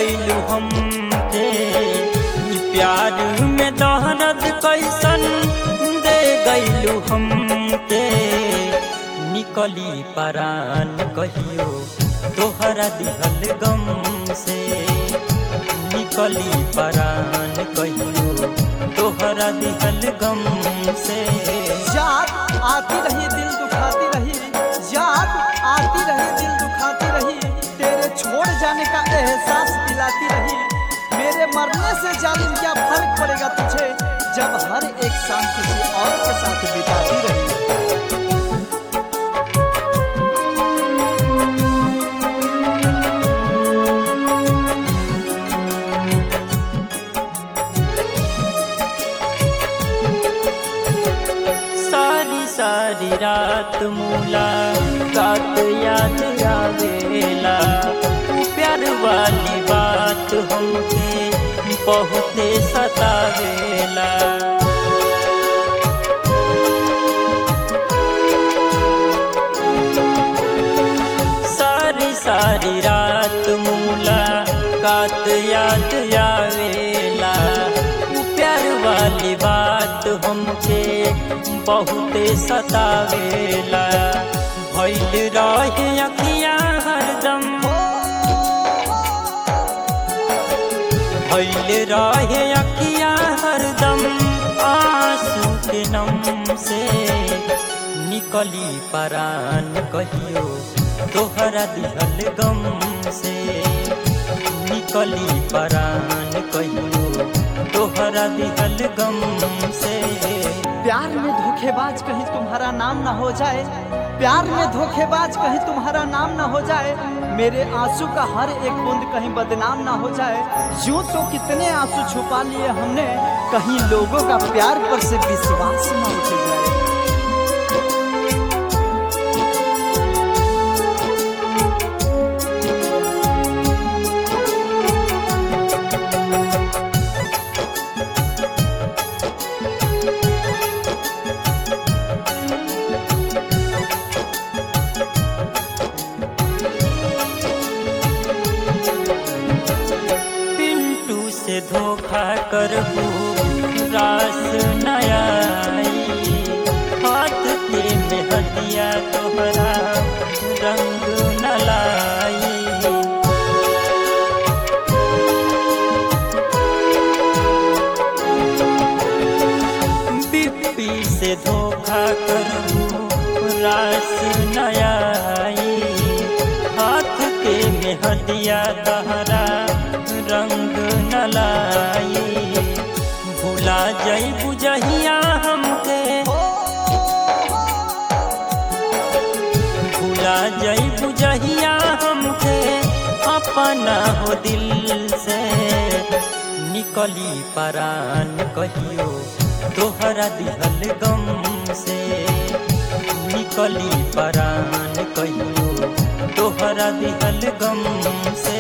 गईलू हमके ई प्यार में दहनत कैसन दे गईलू हमके निकली परान कहियो तोहरा दिहल गम से निकली परान कहियो तोहरा दिहल गम से याद आती रही दिल दुखाती रही याद आती रही दिल दुखाती रही तेरे छोड़ जाने का एहसास दिलाती रही मेरे मरने से जालिम क्या फर्क पड़ेगा तुझे जब हर एक शाम किसी और के साथ बिताती रही सारी सारी रात मूला रात याद आवेला प्यार वाली बात हमके बहुते सतावेला सारी सारी रात मूला कात याद आवेला प्यार वाली बात हमके बहुते सतावेला भइल रहे अखियाँ हरदम भइल रहे अखियाँ हरदम आंसू के नम से निकली परान कहियो तोहरा दिहल गम से निकली परान कहियो तोहरा दिहल गम से प्यार में धोखेबाज कहीं तुम्हारा नाम ना हो जाए प्यार में धोखेबाज कहीं तुम्हारा नाम ना हो जाए मेरे आंसू का हर एक बूंद कहीं बदनाम ना हो जाए यूं तो कितने आंसू छुपा लिए हमने कहीं लोगों का प्यार पर से विश्वास ना उठ जाए पिंटू से धोखा करबू रास नया हाथ के में हदिया तोहरा रंग न लाई बिप्पी से धोखा करबू रास नया हाथ के में हदिया तहरा रंग न लाई भुला जई बुझहिया हमके भुला जई बुझहिया हमके अपना हो दिल से निकली परान कहियो तोहरा दिहल गम से निकली परान कहियो तोहरा दिहल गम से